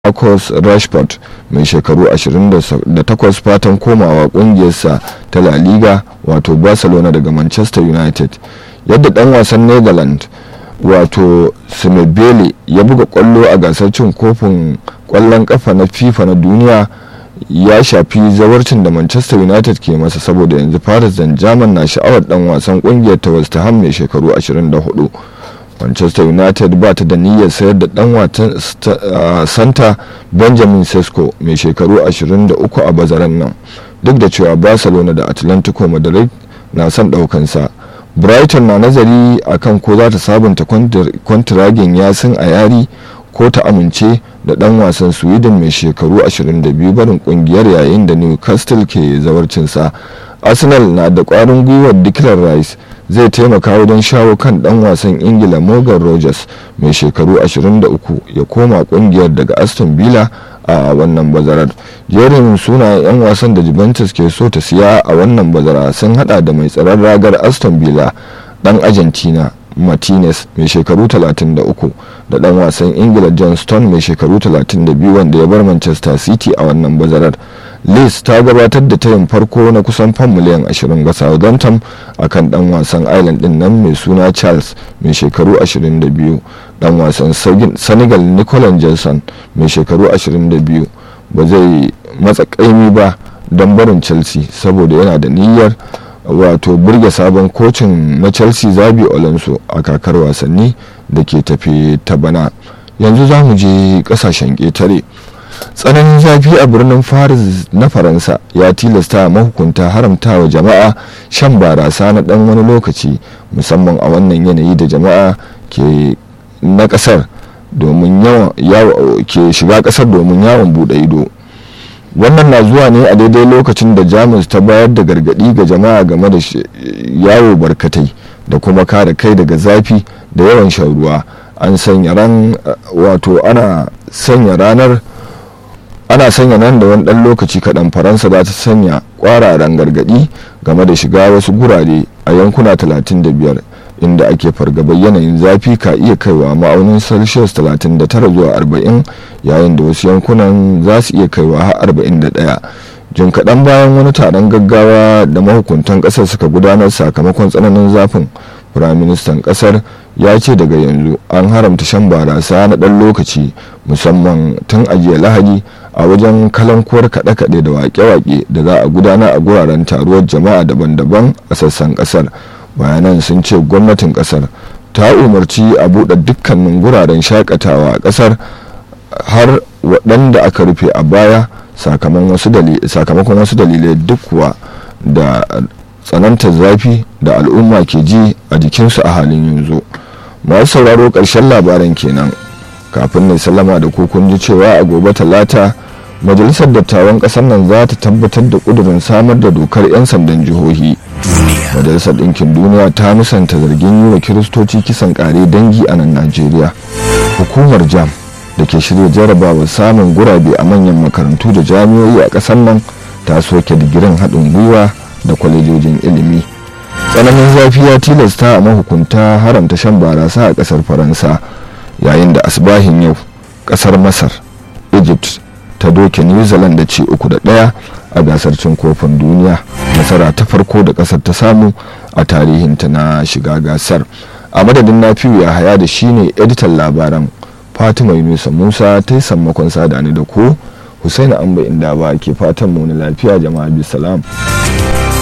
Marcus Rashford mai shekaru 28 fatan komawa kungiyarsa ta La Liga wato Barcelona daga Manchester United yadda dan wasan Netherlands wato Simebele ya buga kwallo a gasar cin kofin kwallon kafa na FIFA na duniya ya shafi zawarcin da Manchester United ke masa saboda yanzu Paris Saint-Germain na sha'awar dan wasan kungiyar ta West Ham mai shekaru 24 manchester united ba ta da niyyar sayar da dan watan santa benjamin sesko mai shekaru 23 a bazaran nan duk da cewa barcelona da atlantico madrid na son daukansa brighton na nazari akan ko za ta sabunta kwantiragin yasin a yari ko ta amince da dan wasan sweden mai shekaru 22 barin kungiyar yayin da newcastle ke zawarcinsa arsenal na da kwarin gwiwar declan rice zai taimaka wajen shawo kan dan wasan ingila morgan rogers mai shekaru 23 ya koma kungiyar daga aston villa a wannan bazarar jerin sunayen 'yan wasan da juventus ke so ta siya a wannan bazara sun hada da mai tsaron ragar aston villa dan argentina martinez mai shekaru 33 da dan wasan ingila john stone mai shekaru 32 wanda ya bar manchester city a wannan bazarar liz ta gabatar da tayin farko na kusan fam miliyan 20 ga southampton a kan dan wasan island din nan mai suna charles mai shekaru 22 dan wasan senegal nicolas jackson mai shekaru 22 ba zai matsa kaimi ba don barin chelsea saboda yana da niyyar wato burge sabon kocin na chelsea zabi alonso a kakar wasanni da ke tafe ta bana yanzu za mu je kasashen ƙetare tsananin zafi a birnin paris na faransa ya tilasta mahukunta haramtawa jama'a shan barasa na dan wani lokaci musamman a wannan yanayi da jama'a ke na kasar domin ke shiga kasar domin yawon bude ido wannan na zuwa ne a daidai lokacin da jamus ta bayar da gargadi ga jama'a game da yawo barkatai da kuma kare kai daga zafi da yawan shan ruwa an sanya ran wato ana sanya ranar ana sanya nan da wani dan lokaci kaɗan faransa za ta sanya ƙwararen gargaɗi game da shiga wasu gurare a yankuna 35 inda ake fargabar yanayin zafi ka iya kaiwa ma'aunin celsius 39 zuwa 40 yayin da wasu yankunan za su iya kaiwa har 41 jin kaɗan bayan wani taron gaggawa da mahukuntan ƙasar suka gudanar sakamakon tsananin zafin firaministan ƙasar ya ce daga yanzu an haramta shan barasa na ɗan lokaci musamman tun ajiye lahadi a wajen kalankuwar kaɗe-kaɗe da waƙe-waƙe da za a gudana a guraren taruwar jama'a daban-daban a sassan ƙasar bayanan sun ce gwamnatin ƙasar ta umarci a buɗe dukkanin guraren shakatawa a ƙasar har waɗanda aka rufe a baya sakamakon wasu dalilai duk kuwa da tsanantar zafi da al'umma ke ji a jikinsu a halin yanzu masu sauraro ƙarshen labaran kenan kafin na sallama da ku kun ji cewa a gobe talata majalisar dattawan ƙasar nan za ta tabbatar da ƙudurin samar da dokar 'yan sandan jihohi majalisar ɗinkin duniya ta musanta zargin yi wa kiristoci kisan ƙare dangi a nan najeriya hukumar jam da ke shirya jarabawar samun gurabe a manyan makarantu da jami'o'i a ƙasar nan ta soke digirin haɗin gwiwa da kwalejojin ilimi tsananin zafi ya tilasta a mahukunta haramta shan barasa a ƙasar faransa yayin da asbahin yau ƙasar masar egypt ta doke new zealand da ci uku da ɗaya a gasar cin kofin duniya nasara ta farko da ƙasar ta samu a tarihinta na shiga gasar a madadin nafiyu ya haya da shine editan labaran fatima yunusa musa ta yi sammakon sada ni da ku husaini amba inda ba ke fatan mu na lafiya jama'a bisalam